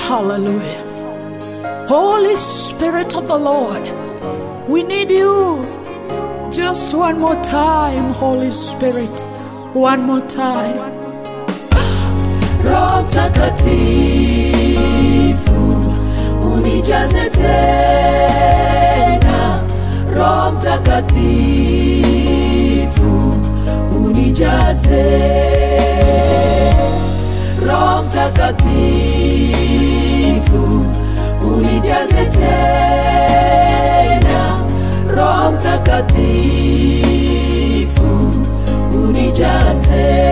Hallelujah. Holy Spirit of the Lord, we need you. Just one more time, Holy Spirit. One more time. Roho Mtakatifu unijaze tena, Roho Mtakatifu unijaze, Roho Mtakatifu unijaze tena, Roho Mtakatifu unijaze.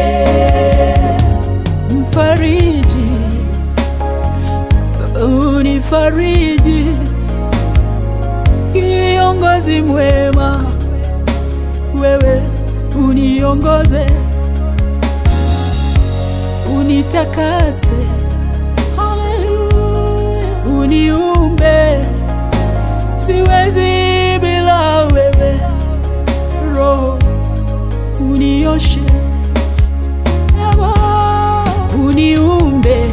Mfariji, unifariji, kiongozi mwema, wewe uniongoze, unitakase, Hallelujah. uniumbe, siwezi bila wewe, Roho unioshe Baba, uniumbe,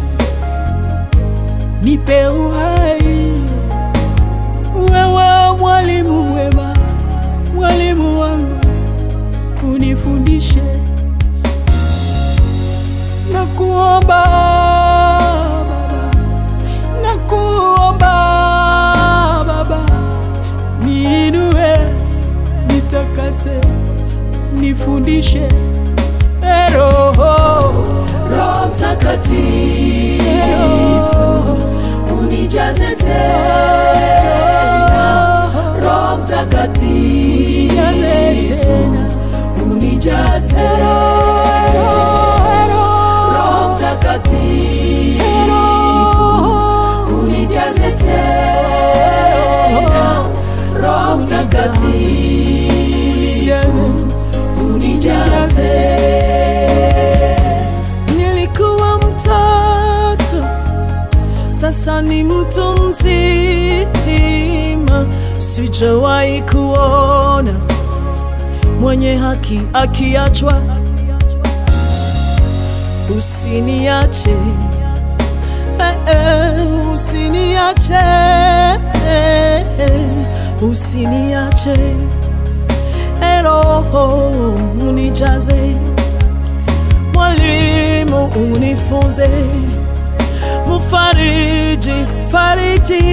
nipe uhai. Wewe mwalimu mwema, mwalimu wangu, unifundishe na kuomba Baba, na kuomba Baba, niinue, nitakase, nifundishe Eh, Roho Roho Mtakatifu unijaze tena, Roho Mtakatifu Jaze tena unijaze, Roho Mtakatifu unijaze tena, Roho Mtakatifu unijaze. Nilikuwa mtoto, sasa ni mtu mzima, sijawahi kuona mwenye haki akiachwa. Usiniache, eh, eh, usiniache, eh, eh, usiniache, Eh, Roho unijaze mwalimu unifunze, mufariji fariji,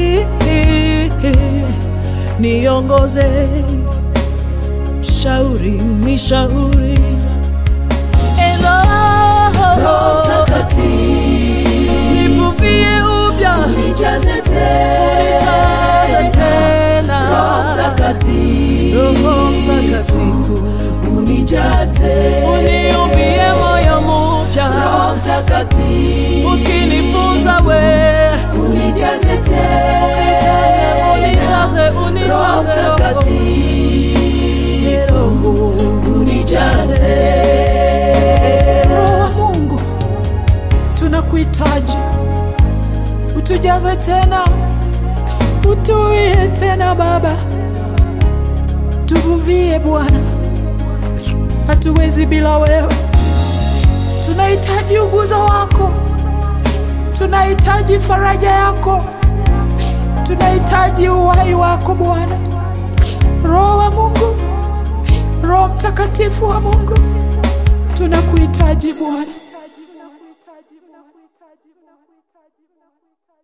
niongoze, shauri ni shauri, Roho Mtakatifu nivuvie upya, unijaze jaza tena, Roho tena, Mtakatifu Roho Mtakatifu unijaze, uniumbie moyo mpya, Roho Mtakatifu ukinifunza we unijaze unijaze, unijaze, tena, Roho unijaze, Mtakatifu unijaze. Roho wa Mungu, tunakuhitaji, utujaze tena, utuwie tena Baba, tuvuvie Bwana, hatuwezi bila wewe. Tunahitaji uguzo wako, tunahitaji faraja yako, tunahitaji uhai wako Bwana. Roho wa Mungu, Roho Mtakatifu wa Mungu, tunakuhitaji Bwana.